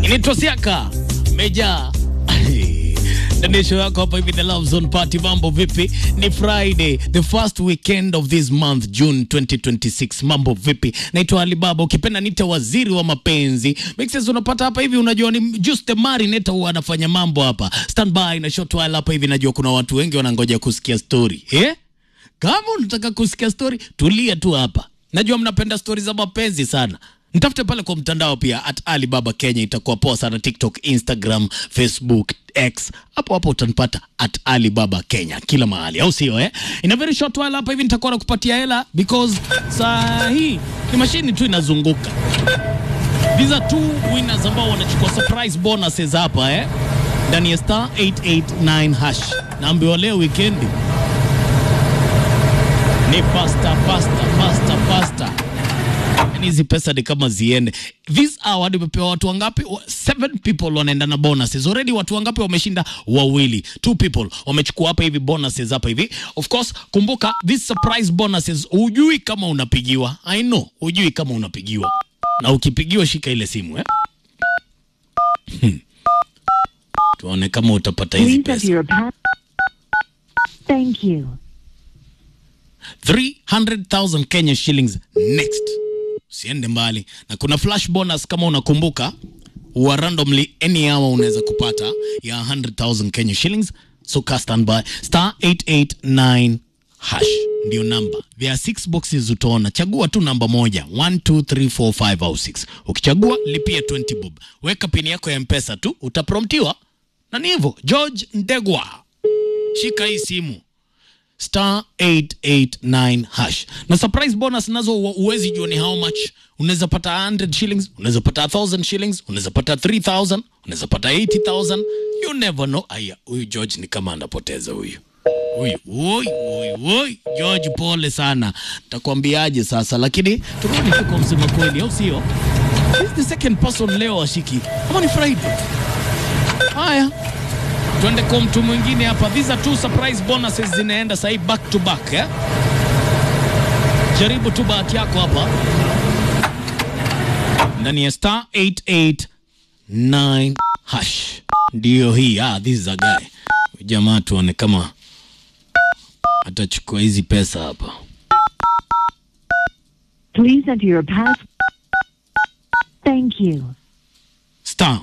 inaitwa Siaka Meja Danisho yako hapa hivi, the Love Zone Party. Mambo vipi? Ni Friday, the first weekend of this month June 2026. Mambo vipi? Naitwa Alibaba, ukipenda nite waziri wa mapenzi. Mixes unapata hapa hivi, unajua ni just the marinate huwa anafanya mambo hapa. Stand by na short while hapa hivi, najua kuna watu wengi wanangoja kusikia story. Eh? Kama unataka kusikia story, tulia tu hapa. Najua mnapenda stori za mapenzi sana. Mtafute pale kwa mtandao pia at Alibaba Kenya, itakuwa poa sana. TikTok, Instagram, Facebook, X, hapo hapo utanipata at Alibaba Kenya kila mahali, au sio? Eh, in a very short while hapa hivi nitakuwa nakupatia hela because saa hii ni mashini tu inazunguka. These are two winners ambao wanachukua surprise bonuses hapa eh, ndani ya star 889 hash. Naambiwa leo weekendi ni faster faster faster faster yani hizi pesa ni kama ziende this hour nimepewa watu wangapi Wa- seven people wanaenda na bonuses already watu wangapi wameshinda wawili two people wamechukua hapa hivi bonuses hapa hivi of course kumbuka this surprise bonuses hujui kama unapigiwa i know hujui kama unapigiwa na ukipigiwa shika ile simu eh Hmm. tuone kama utapata hizi Please enter pesa your pa- Thank you. 300,000 Kenya shillings next. Usiende mbali, na kuna flash bonus kama unakumbuka, wa randomly any hour unaweza kupata ya 100,000 Kenya shillings. So ka stand by star 889 hash ndio namba. There are six boxes utaona, chagua tu namba moja 1 2 3 4 5 au 6. Ukichagua lipia 20 bob, weka pini yako ya mpesa tu, utapromptiwa na ni hivyo. George Ndegwa, shika hii simu star 889 hash na surprise bonus nazo hu- huwezi jua ni how much unaweza pata 100 shillings unaweza pata 1000 shillings unaweza pata 3000 unaweza pata 80000 you never know aya huyu george ni kama anapoteza huyu huyu woi woi woi george pole sana takwambiaje sasa lakini turudi tu kwa msema kweli au sio This is the second person leo ashiki ama ni friday haya Twende kwa mtu mwingine hapa. These are two surprise bonuses zinaenda sahii back to back eh? Jaribu tu bahati yako hapa ndani ya star 889 hash, ndiyo hii. Ah, this is a guy. Huyu Jamaa tuone kama atachukua hizi pesa hapa. Please enter your pass. Thank you. star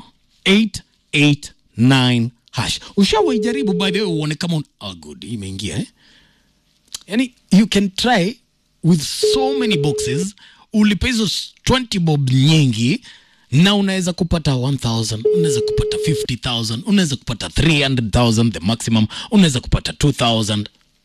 889 hash. Ushawahi jaribu by the way uone kama un... oh, good imeingia eh? Yani you can try with so many boxes, ulipe hizo s- 20 bob nyingi na unaweza kupata 1000 unaweza kupata 50000 unaweza kupata 300000 the maximum unaweza kupata 2000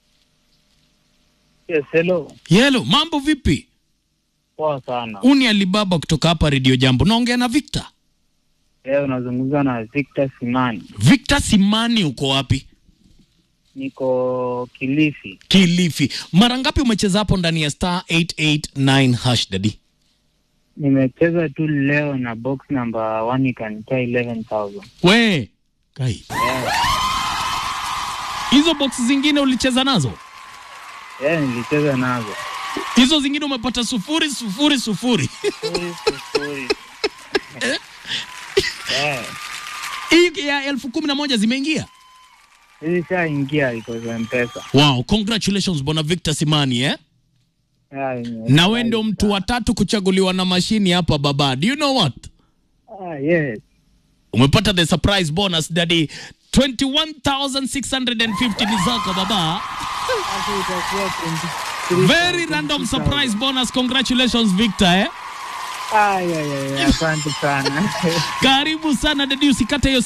Yes, hello. yelo mambo vipi Poa sana. uni alibaba kutoka hapa redio jambo naongea na victor Leo unazungumza na Victor Simani. victor simani uko wapi Niko Kilifi. Kilifi. Mara ngapi umecheza hapo ndani ya star 889 hash daddy? Nimecheza tu leo na box number one ikanitoa 11,000. We kai, hizo box zingine ulicheza nazo, Yeah, nilicheza nazo. hizo zingine umepata sufuri sufuri sufuri. Sufuri, sufuri. Yeah. Hii ya elfu kumi na moja zimeingia. Ilishaingia iko za mpesa. Wow, congratulations bwana Victor Simani eh? Yeah, ime- Na wewe ndio mtu wa tatu kuchaguliwa na mashini hapa baba. Do you know what? Ah, yes. Umepata the surprise bonus daddy. 21,650 ni zako baba. Hapo itakuwa 23,000. Very random surprise bonus. Congratulations Victor eh? Ah, yeah, yeah, yeah. Asante sana. Karibu sana dadi, usikate hiyo